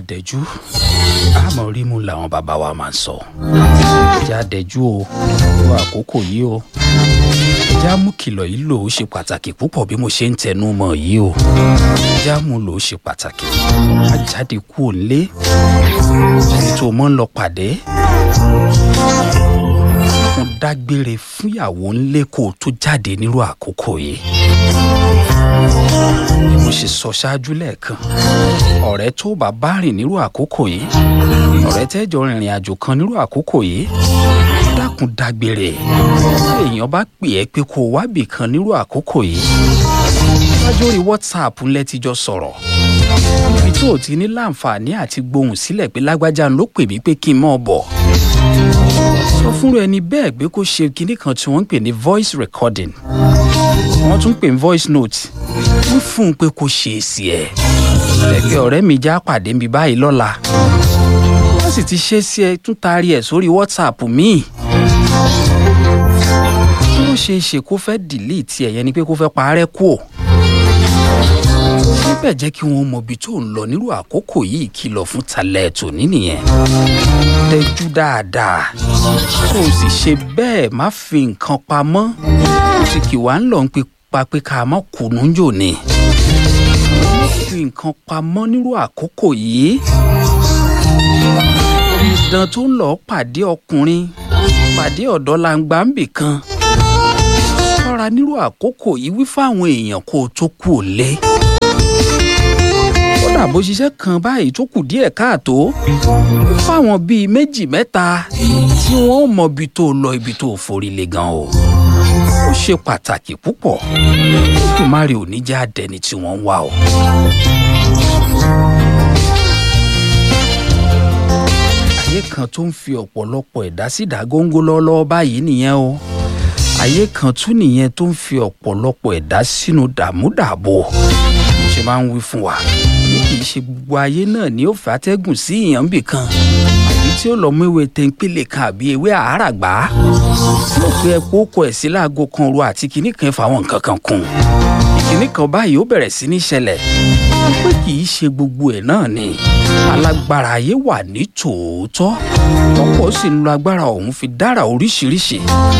àdẹ́jú àmọ́ rímú làwọn bàbá wa máa ń sọ ẹjẹ́ àdẹ́jú o lo àkókò yìí o ẹjẹ́ àmú kìlọ̀ yìí lò ó ṣe pàtàkì púpọ̀ bí mo ṣe ń tẹnu mọ́ yìí o ẹjẹ́ àmú lò ó ṣe pàtàkì má jáde kú òǹlé ẹni tó mọ́ ń lọ pàdé mo dágbére fúnyàwó ńlé kó o tó jáde nírú àkókò yìí bí mo ṣe sọ ṣáájú lẹ́ẹ̀kan ọ̀rẹ́ tó bá bá rìn nírú àkókò yìí ọ̀rẹ́ tẹ́jọ rìnrìn àjò kan nírú àkókò yìí dákun dágbére tí èèyàn bá pè ẹ́ pé kó o wábì kan nírú àkókò yìí wájú orí whatsapp ńlẹ́ ti jọ sọ̀rọ̀ níbi tó o ti ní láǹfààní àti gbohùn sílẹ̀ pé lágbájá ló pè mí pé kí n mọ̀ bọ̀ sọ fúnra ẹni bẹ́ẹ̀ pé kó ṣe kinní kan tí wọ́n ń pè ní voice recording wọ́n tún pè ní voice note wọ́n fún un pé kó ṣe èsì ẹ̀ ẹ̀pẹ́ ọ̀rẹ́ mi já pàdé mi báyìí lọ́la wọ́n sì ti ṣe sí ẹ tún taari ẹ̀ sórí whatsapp míì kí ló ṣe é ṣe kó fẹ́ delete ẹ̀ yẹn ni pé kó fẹ́ parẹ́ kú ò síbẹ̀ jẹ́ kí wọ́n mọ ibi tó ń lọ nírú àkókò yìí kìlọ̀ fún talẹ̀ tòní nìyẹn tẹ́jú dáadáa kó o sì ṣe bẹ́ẹ̀ má fi nǹkan pamọ́ ó sì kì wá ń lọ ń pa pé ká má kùnú jò ní fi nǹkan pamọ́ nírú àkókò yìí ìdán tó ń lọ pàdé ọkùnrin pàdé ọ̀dọ́ langba ń bì kan ṣọ́ra nírú àkókò yìí wí fáwọn èèyàn kó o tó kú ò lé kódà bó ṣiṣẹ́ kan báyìí tó kù díẹ̀ káàtó fáwọn bíi méjì mẹ́ta tí wọ́n mọ ibi tó lọ ibi tó forí lé gan o ó ṣe pàtàkì púpọ̀ tòmárì ò ní jẹ́ àdẹni tí wọ́n ń wá o. ayé kan tó ń fi ọ̀pọ̀lọpọ̀ ẹ̀dá sí ìdágóńgó lọ́wọ́lọ́wọ́ báyìí nìyẹn o ayé kan tún nìyẹn tó ń fi ọ̀pọ̀lọpọ̀ ẹ̀dá sínú dààmúdààbò mo ṣe máa ń wí fún wa ní kì í ṣe gbogbo ayé náà ni ó fẹ́ atẹ́gùn sí ìyàn bì kan àbí tí ó lọ mú ewé tẹ́ńpìlẹ̀ kan àbí ewé àáràgbá tí ó gbé epo kọ ẹ̀ sí láago kan ru àti kinní kan fáwọn nǹkan kan kùn ìkíní kan báyìí ó bẹ̀rẹ̀ sí ní ṣẹlẹ̀ pé kì í ṣe gbogbo ẹ̀ náà ni alágbára ayé wà ní tòótọ́ ọ̀pọ̀ sì ń lo agbára ọ̀hún fi dára oríṣiríṣi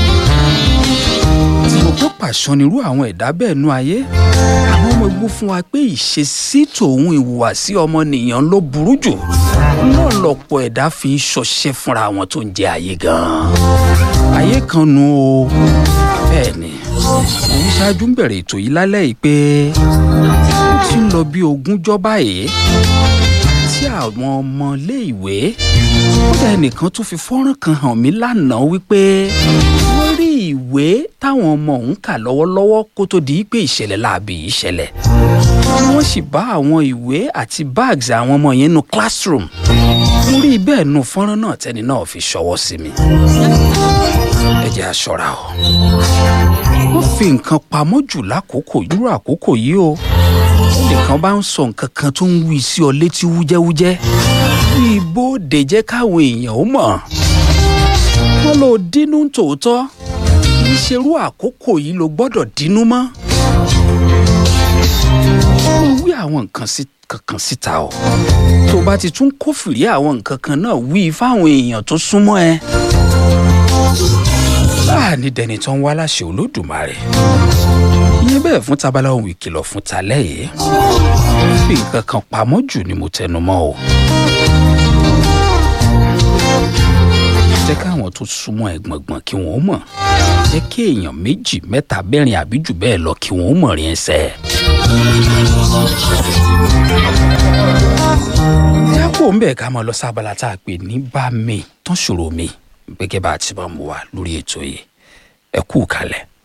tí mo tó pàṣọ nírú àwọn ẹ̀dá bẹ́ẹ̀ nú ayé àwọn ọmọ ẹgbẹ́ fún wa pé ìṣesí tòun ìhùwàsí ọmọnìyàn ló burú jù náà lọ̀pọ̀ ẹ̀dá fi ń ṣọṣẹ́ fúnra wọn tó ń jẹ ayé gan-an ayé kan nu o bẹ́ẹ̀ ni òun ṣáájú ń bẹ̀rẹ̀ ètò yìí lálẹ́ yìí pé ó ti ń lọ bí ogúnjọ́ báyìí tí àwọn ọmọléèwé kódà ẹnìkan tún fi fọ́nrán kan hàn mí lánàá wípé wọ́n rí ìwé táwọn ọmọ òun kà lọ́wọ́lọ́wọ́ kó tó di pé ìṣẹ̀lẹ̀ láabi yìí ṣẹlẹ̀ wọ́n sì bá àwọn ìwé àti bags àwọn ọmọ yẹn nu classroom mo rí bẹ́ẹ̀ nu fọ́nrán náà tẹ́ni náà fi ṣọwọ́ sí mi ẹ jẹ́ aṣọra o wọ́n fi nǹkan pamọ́ jù lákòókò irú àkókò yìí o nìkan bá ń sọ nǹkan kan tó ń wí sí ọ létí wújẹ́wújẹ́ bí ibodè jẹ́ káwọn èèyàn ó mọ̀ wọ́n lọ dínú tòótọ́ kì í ṣerú àkókò yìí ló gbọ́dọ̀ dínú mọ́ wọ́n wí àwọn nǹkan sí kankan síta o tó bá ti tún kófìrí àwọn nǹkan kan náà wí fáwọn èèyàn tó súnmọ́ ẹ láàní dẹni tó ń wá láṣẹ olódùmarè ìyẹn bẹ́ẹ̀ fún tabala ohun ìkìlọ̀ fún talẹ́ yìí fi nǹkan kan pamọ́ jù ni mo tẹnu mọ́ o. jẹ́ káwọn tó súnmọ́ ẹ gbọ̀ngbọ̀n kí wọ́n mọ̀ jẹ́ kí èèyàn méjì mẹ́ta mẹ́rin àbí jù bẹ́ẹ̀ lọ kí wọ́n mọ̀ rí ẹsẹ̀. jápò ń bẹ̀ ká máa lọ sábàlá tá a pè ní bá mi tán ṣòro mi gẹ́gẹ́ bá a ti máa mú wa lórí ètò yìí ẹ kú kalẹ̀.